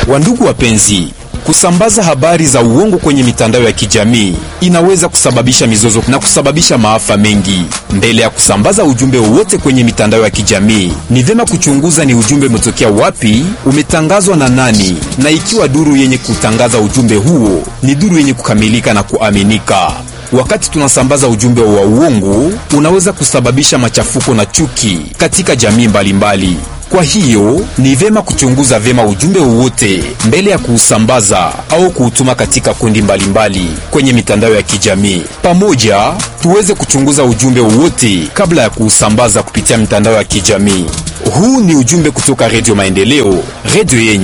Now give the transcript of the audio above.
Wandugu wapenzi, kusambaza habari za uongo kwenye mitandao ya kijamii inaweza kusababisha mizozo na kusababisha maafa mengi. Mbele ya kusambaza ujumbe wowote kwenye mitandao ya kijamii, ni vyema kuchunguza ni ujumbe umetokea wapi, umetangazwa na nani, na ikiwa duru yenye kutangaza ujumbe huo ni duru yenye kukamilika na kuaminika. Wakati tunasambaza ujumbe wa uongo, unaweza kusababisha machafuko na chuki katika jamii mbalimbali mbali. Kwa hiyo ni vyema kuchunguza vyema ujumbe wowote mbele ya kuusambaza au kuutuma katika kundi mbalimbali mbali kwenye mitandao ya kijamii. Pamoja tuweze kuchunguza ujumbe wowote kabla ya kuusambaza kupitia mitandao ya kijamii. Huu ni ujumbe kutoka Redio Maendeleo, redio yenye